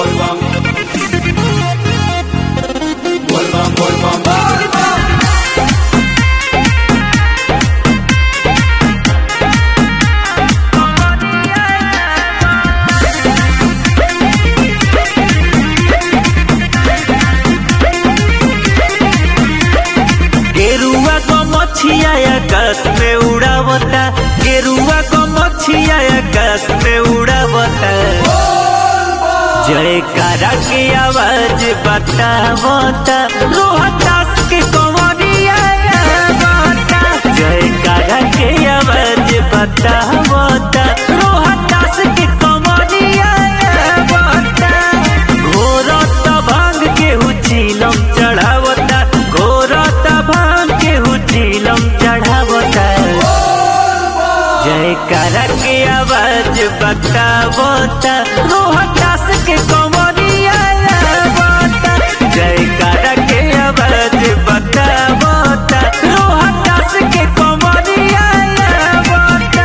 volvam. Volvam, volvam, volvam. गेरुआ को मछिया आकाश में उड़ावता गेरुआ को मछिया आकाश में उड़ावता जयकारा के आवाज बतावता रोहतास के कंवरिया आवता जयकारा के आवाज बतावता रोहतास के कंवरिया आवता घोरत भांग के हुचिलम चढ़ावता घोरत भांग के हुचिलम चढ़ावता जयकारा के आवाज बतावता रोहतास के कंवरिया आवता जयकारा के आवाज बतावता रोहतास के कंवरिया आवता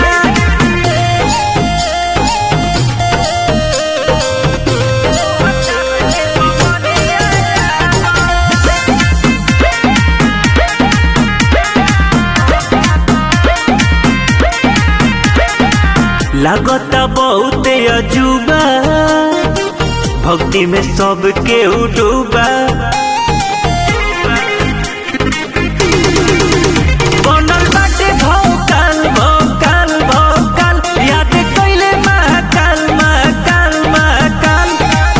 लागता बहुत अजूबा भक्ति में सबके डूबा बनल बाटे भौकाल भौकाल भौकाल याद कइले महाकाल महाकाल महाकाल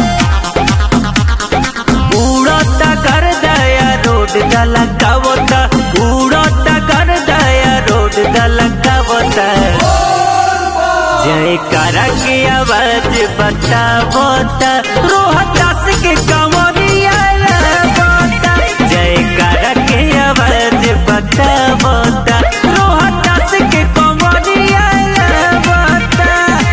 उड़ता कर दया रोड दला गावता उड़ता कर दया रोड दला गावता जयकारा के आवाज बतावता रोहतास के कंवरिया आवता जयकारा के आवाज बतावता रोहतास के कंवरिया आवता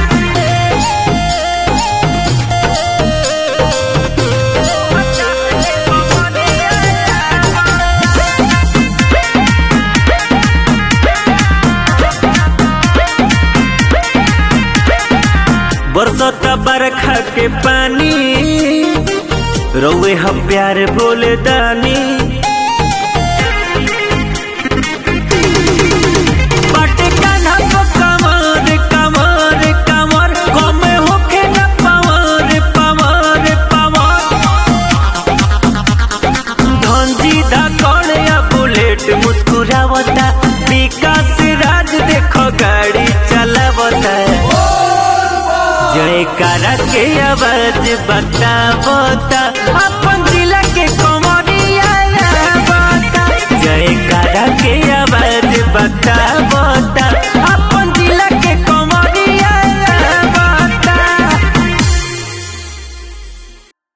बरसता बरखा के पानी रउए हम प्यार बोले दानी बाटे कान्हा को कमर कमर कमर कमे होखे न पवर पवर पवर धनजी धाकड़ या बुलेट मुस्कुरावता विकास राज देखो गाड़ी चलावता जयकारा के आवाज बतावता अपन